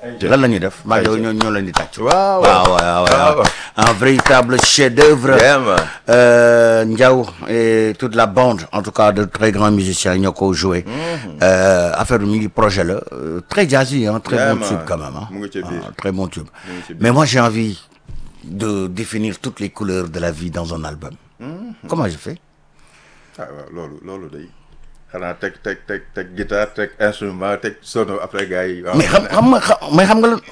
lan la ñuy def maa ngi yow ñoo ñoo leen di tàcc waaw waaw waaw waaw waaw. un véritable chef d'œuvre Yeah, man. euh, Ndiaw et toute la bande en tout cas de très grands musiciens ñoo ko joué euh, affaire bi mi ngi projet la euh, très jazzy hein, très Yeah, bon man. tube quand même hein. Mu ngi ci biir. Ah, très bon tube ngi ci biir. mais moi j'ai envie de définir toutes les couleurs de la vie dans un album comment je fais ah waaw loolu loolu day xanaa teg teg teg teg guitare teg instrument teg sono après gars yi. waaw mais xam xam nga xam mais xam nga lan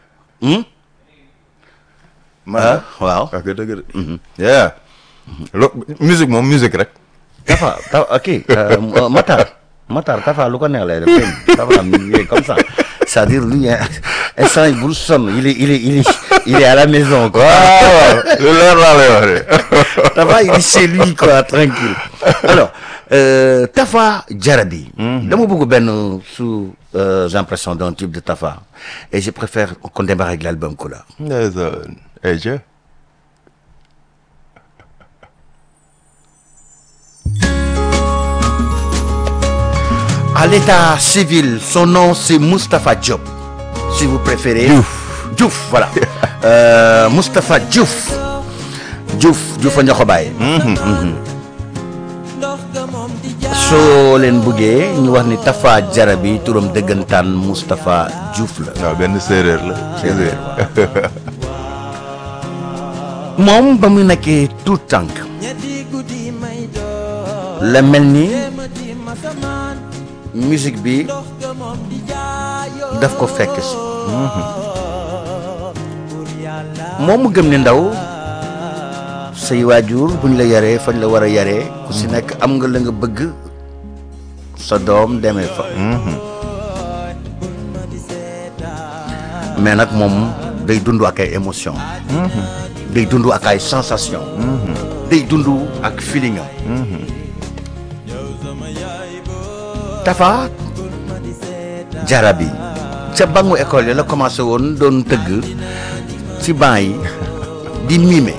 man ah waaw ah dëgg dëgg. yeah. lo musique moom musique rek. Tafa Tafa ok euh, Matar Matar Tafa lu ko neex lay def dégg nga Tafa il est comme ça c'est-à-dire lui hein, instant yi bul sonn il est il est il est il est à la maison quoi waaw lu leer laa lay wax de. Tafa il est chez lui quoi tranquille alors euh, Tafa Jarabi dama bëgg benn sous euh, impression d'un type de Tafa et je préfère qu'on démarre avec l'album Couleur ndeysaan. eh je. à l'état civil son nom c'est Moustapha Diop si vous préférez Diouf. Diouf voilà euh, Moustapha Diouf Diouf Diouf a ñoo ko bàyyi soo leen bëggee ñu wax ni Tafa Jarabi turam dëggantaan Moustapha Diouf la waaw benn séeréer la. Séeréer, moom ba mu nekkee tout tànk la mel ni musique bi daf ko fekk si moom mu gëm ne ndaw say waajur buñ la yaree fañ la war a yaree ku si nekk am nga la nga bëgg sa doom demee fa mais nag moom day dund ak ay émotion day dund ak ay sensation day dund ak feeling am Tafa Jarabi ca bangu école yi la commencé woon doon tëgg ci banc yi di mime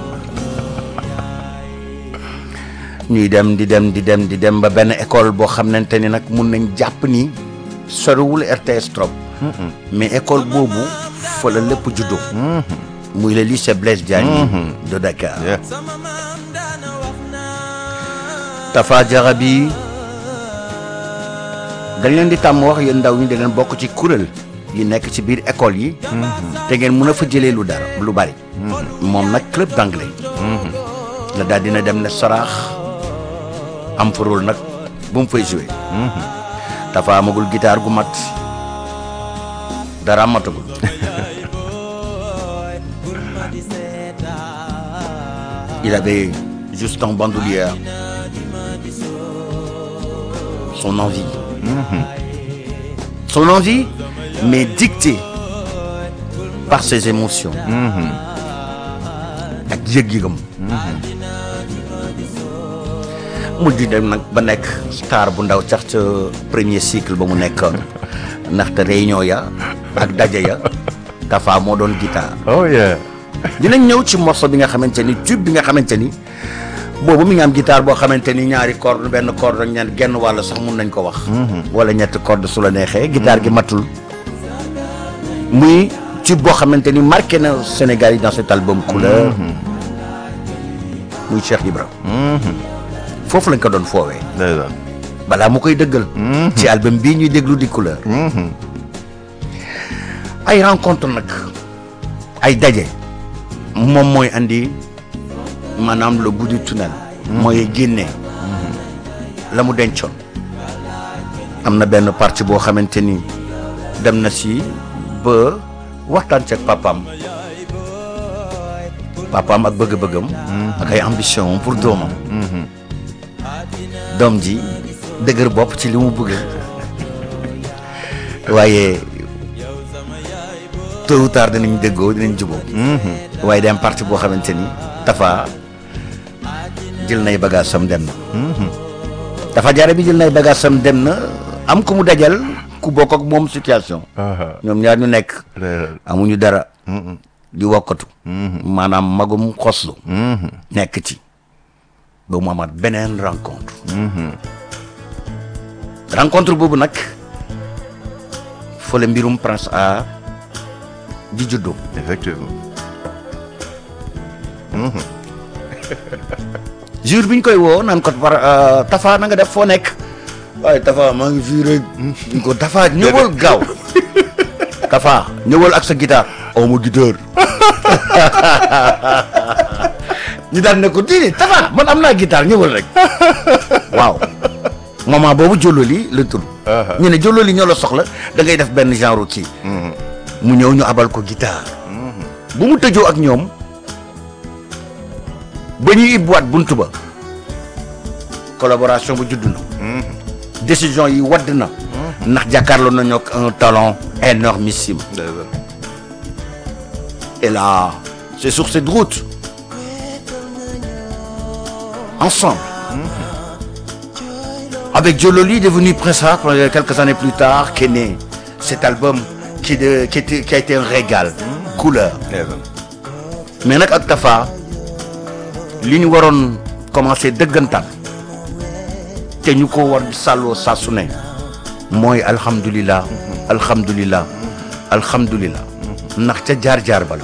ñuy dem di dem di dem di dem ba benn école boo xamante ni nag mun nañ jàpp ni soriwul RTS trop mais école boobu fa la lépp juddoo muy le lycée Blaise Diagne de Dakar Yeah. Tafa Jarabi dañ leen di tàmm wax yéen ndaw ñi da leen bokk ci kuréel yi nekk ci biir école yi te ngeen mën a fa jëlee lu dara lu bari moom nag club d'anglais la daal dina dem ne saraax am fa rôle nag bu mu fay joué Tafa amagul guitare gu mat dara matagul il avait juste en bandoulière son envie son envie mais dictée par ses émotions ak yëg-yëgam mu di dem nag ba nekk star bu ndaw sax ca premier cycle ba mu nekkoon ndaxte réunion ya ak daje ya Tafa moo doon guitare oh yeah. dinañ ñëw ci morceau bi nga xamante ni tube bi nga xamante ni boobu mi nga am guitare boo xamante ni ñaari corde benn corde ak ñeent genn wàll sax mun nañ ko wax. wala ñetti corde su la neexee. guitare gi matul. muy tube boo xamante ni marqué na Sénégal yi dans cet album couleur. muy Cheikh Ibra. foofu lañ ko doon foowee. ndeysaan. balaa mu koy dëggal. ci album bii ñuy déglu di couleur. ay rencontre nag ay daje moom mooy andi maanaam le bout du tunnel. mooy génne. la mu dencoon. am na benn partie boo xamante ni dem na si ba waxtaan ceeg papaam papaam ak bëgg-bëggam. ak ay ambition pour doomam. doom ji dëgër bopp ci li mu bëgg waaye tôt ou tard dinañ déggoo dinañ juboo waaye day am parti boo xamante ni Tafa jël nay bagage sam dem na Tafa Jara bi jël nay bagage sam dem na am ku mu dajal ku bokk ak moom situation ñoom ñaar ñu nekk ndeysaan. amuñu dara di wokkatu maanaam magum xoslu nekk ci ba mu amaat beneen rencontre rencontre boobu nag fa la mbirum Prince Art di juddoo effectivement jour bi ñu koy woo naan ko par Tafa na nga def foo nekk waaye Tafa maa ngi fii rek ñu ko Tafa ñëwal gaaw Tafa ñëwal ak sa guitare aw ma guitare ñu daan ne ko déedéet Tafa man am naa guitare ñëwal rek waaw moment boobu Jololi la tur ñu ne Jololi ñoo la soxla da ngay def benn genre kii mu ñëw ñu abal ko guitare bu mu tëjoo ak ñoom ba ñuy ibbuwaat bunt ba collaboration bu judd na décision yi wadd na ndax jàkkaarloo nañu ak un talent énormissime et là c'est sur cette route ensemble avec Jololi devenu Prince Art quelques années plus tard qu'est né cet album qui de qui était qui a été un régal couleur mais nag ak Tafa li ñu waroon commencé dëggantaan te ñu ko war sàlloo saa su ne mooy alhamdulilah alhamdulilah alhamdulilah ndax ca jaar-jaar ba la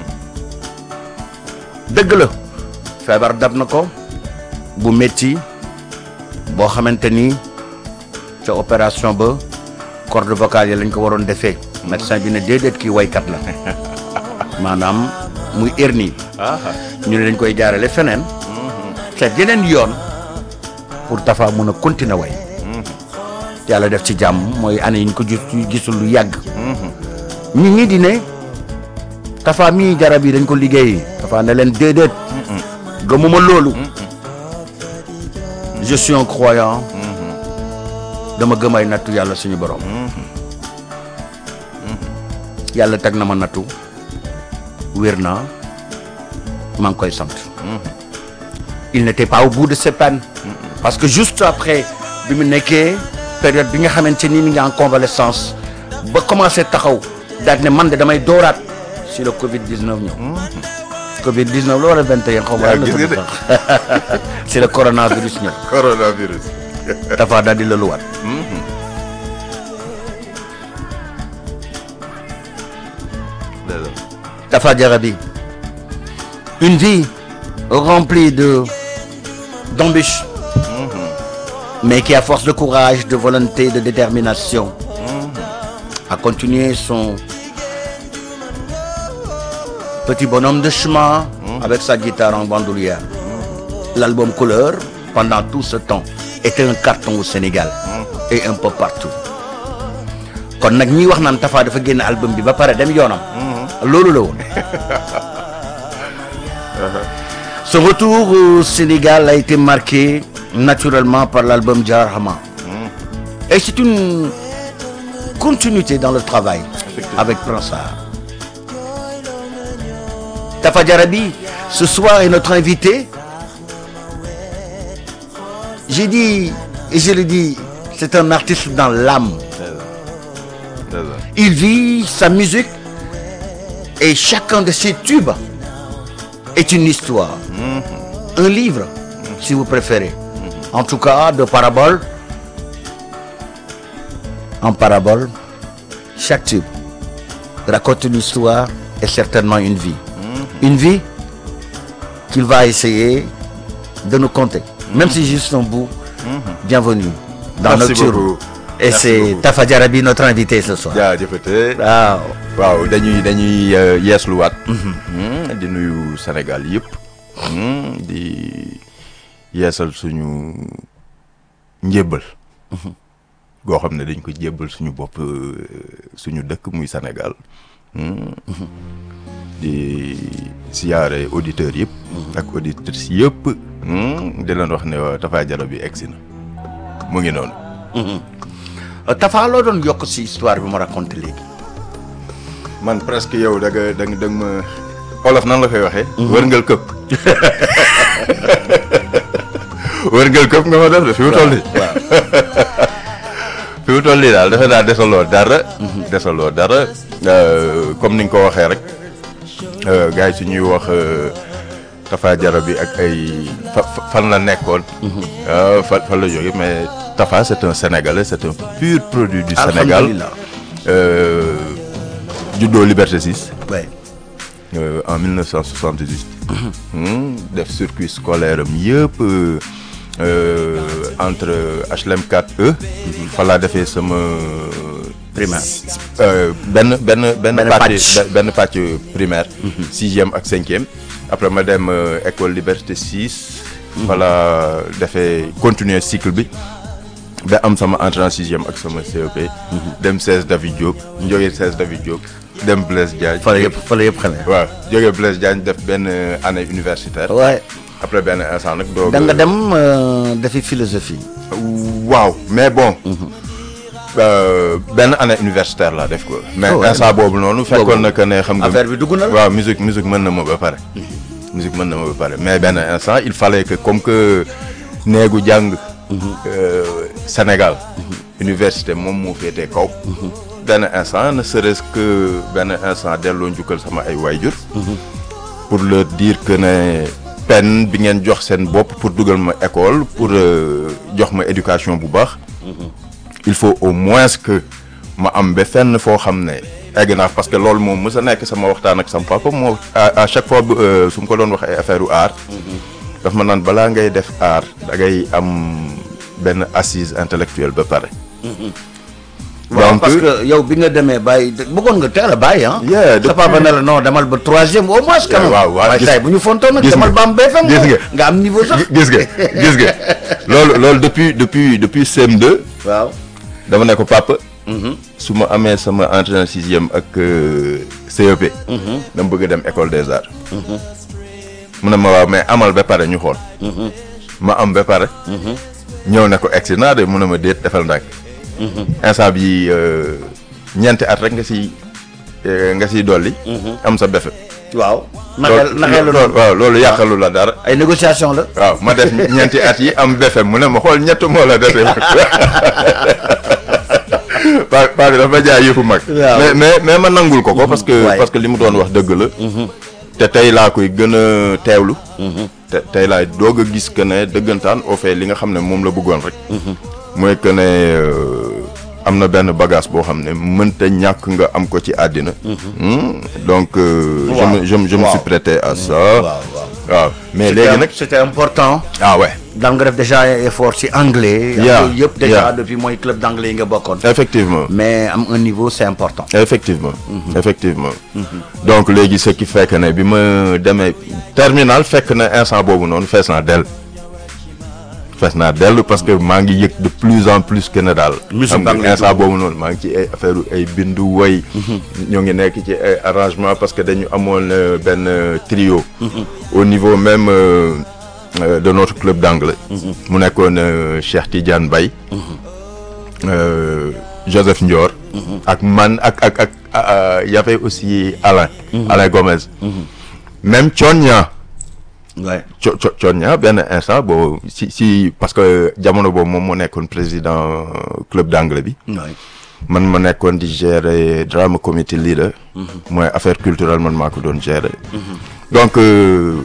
dëgg la feebar dab na ko bu métti boo xamante ni ca opération ba corde vocale yi lañ ko waroon defee médecin bi ne déedéet kii waykat la maanaam muy hernie ñu ne dañ koy jaarale feneen seet yeneen yoon pour Tafa mun a continuer way yàlla def ci jàmm mooy année yi ñu ko gis gisul lu yàgg nit ñi di ne Tafa mii garab yi dañ ko liggéey Tafa ne leen déedéet gëmuma loolu je suis un croyant dama gëm ay nattu yàlla suñu borom yàlla teg na ma nattu wér naa maa ngi koy sant il n'était pas au bout de ses peines parce que juste après bi mu nekkee période bi nga xamante ni mi ngi en convalescence ba commencé taxaw daal ne man de damay dooraat si le Covid 19 ñëw. Covid 19 la wala 21 xaw ma. yaa gis nga de si le coronavirus ñëw. coronavirus. dafa daal di lëluwaat. Tafa Jarabi une vie remplie de d'embûches mais qui à force de courage de volonté de détermination a continué son petit bonhomme de chemin avec sa guitare en bandoulière l'album Couleur pendant tout ce temps était un carton au Sénégal et un peu partout kon nag ñi wax naan Tafa dafa génn album bi ba pare dem yoonam loolu la woon Son retour au Sénégal a été marqué naturellement par l'album Jarhama. Et c'est une continuité dans le travail avec Prince Art. Tafa Jarabi, ce soir est notre invité. J'ai dit, et je le dis, c'est un artiste dans l'âme. Il vit sa musique et chacun de ses tubes est une histoire, un livre, si vous préférez. En tout cas, de parabole en parabole, chaque tube raconte une histoire et certainement une vie. Une vie qu'il va essayer de nous conter. Même si juste un bout, bienvenue dans Merci notre beaucoup. Et Merci c'est beaucoup. Tafa Jarabi, notre invité ce soir. jaajëfate Waaw. waaw dañuy dañuy euh, yeesluwaat. Hmm, di nuyu Sénégal yëpp. Hmm, di yeesal suñu njébbal. goo xam ne dañ ko jébbal suñu bopp euh, suñu dëkk muy Sénégal. Hmm. di siyaare auditeurs yëpp. ak auditrices yëpp. Hmm, di leen wax ne waa Tafa Jarabi egsi na mu ngi noonu. Euh, Tafa loo doon yokk si histoire bi ma raconté léegi. man presque yow da nga da nga da nga ma olof nan la koy waxee. wërngal këpp. wërngal këpp nga ma def de fi mu toll nii. fi mu toll nii daal defe naa desaloo dara. desaloo dara euh, comme ni nga ko waxee rek euh, gars yi su ñuy wax euh, Tafa Jarabi ak ay fa fa- fan la nekkoon. ah, fan fan la jógee mais Tafa c'est un Sénégalais c'est un pur produit du Sénégal. Alhamdulillah. Euh, juddoo Liberté 6 ouais. euh, en 1978 Hmm, def circuit scolaire am yëpp euh, euh, entre HLM 4E fa laa defee sama Primaire. euh, benn benn benn Benn pàcc pàcc. benn pàcc primaire sixième ak cinquième après ma dem euh, école Liberté 6 fa laa defee continuer cycle bi ba am sama entrée en sixième ak sama CEP dem 16 David Diop jógee 16 David Diop dem Blaise Diagne fa la yëpp fa la yëpp xamee. waaw jógee Blaise Diagne def benn euh, année universitaire ouais. après benn instant nag doog da nga dem euh, defi philosophie. waaw mais bon euh, benn année universitaire laa def ko mais Oh, ouais. instant boobu noonu fekkoon na que ne xam nga affaire bi dugg na la. waaw musique musique mën na ma ba pare musique mën na ma ba pare mais benn instant il fallait que comme que néegu jàng euh, Sénégal université moom moo féetee kaw benn instant ne serait-ce que benn instant delloo njukkal sama ay waayjur pour leur dire que ne peine bi ngeen jox seen bopp pour dugal ma école pour euh, jox ma éducation bu baax il faut au moins que ma am ba fenn foo xam ne egg naa parce que loolu moom mës a nekk sama waxtaan ak sama papa moo à à chaque fois bu, euh, su ma ko doon wax ay affaire u art daf ma naan balaa ngay def art da ngay am benn assise intellectuelle ba pare waaw donc- parce que yow bi nga demee bàyyi bëggoon nga teel a bàyyi ah. Yeah, sa depuis- papa ne la non demal ba troisième au moins. quand même waaw, waaw, waaye gis- saa yi bu ñu fontoon nag gis demal nga. ba am BFM. Gis nga. nga am niveau sax. gis nga gis nga loolu loolu depuis depuis depuis CM2 waaw. dama ne ko papa su ma amee sama entrée en sixième ak euh, CEP dama bëgg a dem école des arts mu ne ma waaw mais amal ba pare ñu xool ma am ba pare ñëw ne ko egsi naa de mu ne ma déet defal ndànk instant bi euh, ñeenti at rek nga si nga siy dolli am sa befe waaw. naxel naxel la loolu waaw loolu yàqalu la dara ay négociation la. waaw ma def ñeenti at yi am befe mu ne ma xool ñett moo la defee paa paa bi dafa jaay yëfu mag Waaw. mais mais mais ma nangul ko ko parce que waay. parce que li mu doon wax dëgg la te tey laa koy gën a teewlu te tey laay doog a gis que ne dëggantaan au fait li nga xam ne moom la bëggoon rek mooy que ne euh, am na benn bagage boo xam ne mënta ñàkk nga am ko ci àddina Hmm, donc euh, je me je me je me suis Waaw. prêté à ça waaw waaw. waaw mais C'était- léegi nag c'était important. ah ouais daan nga def déjà ay effort ci anglais. ak Yeah, yooyu yëpp déjà yeah. depuis mooy club d'anglais yi nga bokkoon. effectivement mais am un niveau c'est important. effectivement effectivement donc léegi ce qui fait que ne bi ma demee terminal fekk na instant boobu noonu fees naa dell fees naa dell parce que maa ngi yëg de plus en plus que ne daal Musique xam nga baa ngi lay instant boobu noonu maa ngi ci ay affaire ay bindu woy ñoo ngi nekk ci ay arrangement parce que dañu amoon euh, benn euh, trio au niveau même euh, euh, de notre club d'anglais mu nekkoon euh, Cheikh Tidiane Baye euh, Joseph Ndior. ak man ak ak ak euh, y avait aussi Alain. Alain Gomez. même Thionia. ouais. Thio Thio Thionia benn instant boobu si si parce que jamono boobu moom moo nekkoon président club d'anglais bi. ouais. man ma nekkoon di gérer drama committee leader. mooy affaire culturelle man maa ko doon gérer. donc euh,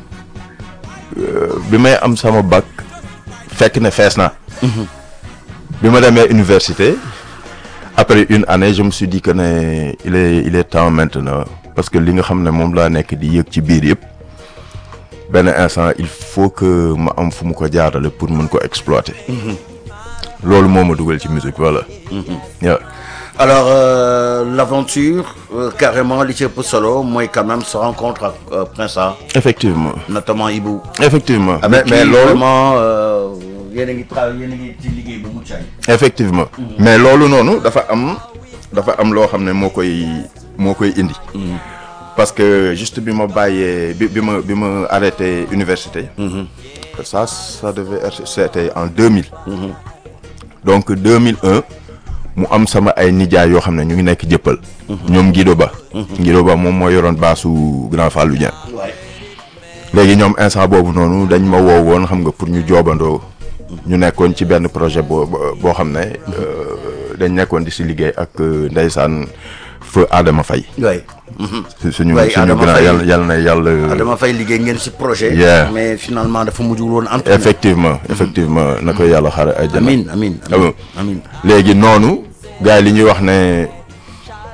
euh, bi may am sama bac fekk ne fees naa. bi ma demee université après une année je me suis dit que ne il est il est temps maintenant parce que li nga xam ne moom laa nekk di yëg ci biir yëpp benn instant il faut que ma am fu mu ko jaarale pour mën ko exploiter. loolu moo ma dugal ci musique voilà. Yeah. alors euh, l'aventure euh, carrément li ci ëpp solo mooy quand même se rencontre ak euh, Prince Art effectivement notamment Ibou. effectivement mais avec mais qui loolu vraiment euh, yéen a ngi travailler yéen a ngi ci liggéey bu mucc ayib. effectivement mais loolu noonu dafa am dafa am loo xam ne moo koy moo koy indi parce que juste bi ma bàyyee bi bi ma bi ma arrêté université ça ça devait être c'était en 2000 donc 2001 mu am sama ay nijaay yoo xam ne ñu ngi nekk jëppal ñoom Guido Ba Guido Ba moom moo yoroon baasu Grand Fallou Dieng Ouais. léegi ñoom instant boobu noonu dañ ma woo woon xam nga pour ñu joobandoo ñu nekkoon ci benn projet boo boo xam ne euh, dañ nekkoon di si liggéey ak euh, ndeysaan feu Adama Faye Ouais. su- suñu Ouais, suñu Adama grand Faye. yàlla yàlla na yàlla dama fay liggéey ngeen ci projet. Yeah. mais finalement dafa mujjul woon antu. effectivement effectivement na ko yàlla xare ay jana amin amin Ah bon. amin amin léegi noonu gars yi li ñuy wax ne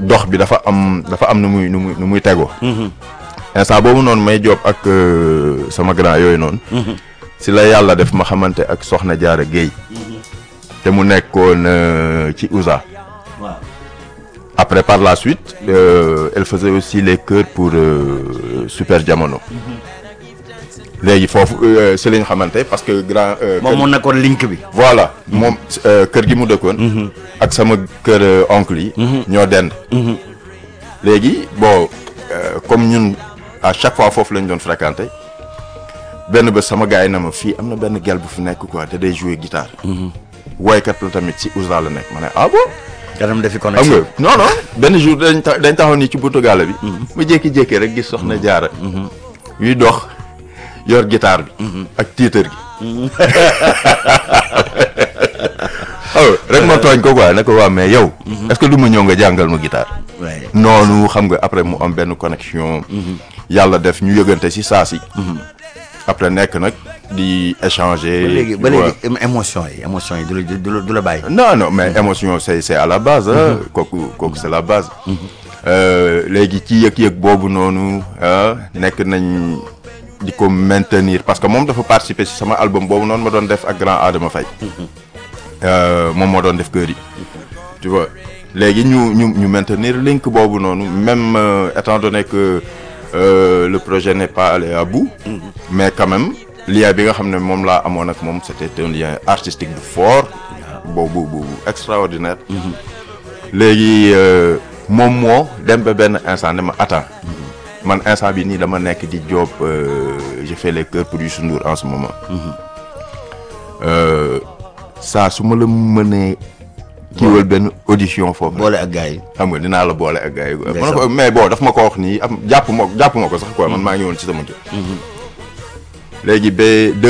dox bi dafa am dafa am nu muy nu muy nu muy tegoo instant boobu noonu may job ak euh, sama grand yooyu noonu si la yàlla def ma xamante ak Soxna Jaara Guèye te mu nekkoon euh, ci USA waaw après par la suite euh, elle faisait aussi les chœurs pour euh, Super Jamono léegi foofu euh, si lañ xamante parce que grand euh, moom kër- moo nekkoon link bi. voilà moom euh, kër gi mu dëkkoon ak sama kër euh, oncle yi ñoo dend léegi bon euh, comme ñun à chaque fois foofu lañ doon fréquenté benn bés sama gars yi na ma fii am na benn gel bu fi nekk quoi te day jouer guitare woykat la tamit ci USA la nekk ma ne ah bon kanam defi xam connexion. nga non non benn jour dañ ta- dañ taxaw nii ci buntu gaale bi ma jékki-jékki rek gis soxna jaara yuy dox yor guitare bi ak tiitër gi aw rek ma tooñ ko quoi ne ko waa mais yow est-ce que du ma ñëw nga jàngal ma guitare waaye noonu xam nga après mu am benn connexion yàlla def ñu yëgante si saa si après nekk nag di échanger ba léegi ba ouais. léegi émo- émotion yi émotion yi du la du la du la bàyyi. non non mais émotion c'est c'est à la base ah kooku kooku c'est la base Euh, léegi ci yëg-yëg boobu noonu ah nekk nañ di ko maintenir parce que moom dafa participer ci sama album boobu noonu ma doon def ak grand Adama Faye Euh, moom moo doon def kër yi tu vois léegi ñu ñu ñu maintenir link boobu noonu même euh, étant donné que euh, le projet n'est pas allé à bout mais quand même lien bi nga xam ne moom laa amoon ak moom c'était un lien artistique bu fort boobu bu extraordinaire léegi euh, moom moo dem ba benn instant ne ma attends man instant bi nii dama nekk di job euh, je fais les chœurs pour Youssou Ndour en ce moment Euh, saa su ma la mënee kiiwal benn audition foofu boole ak gars yi. xam nga dinaa la boole ak gars yi quoi. Ndeysaan. ma ne ko mais bon daf ma ko wax nii am jàpp ma jàpp ma ko sax quoi man maa ngi woon ci sama kër léegi ba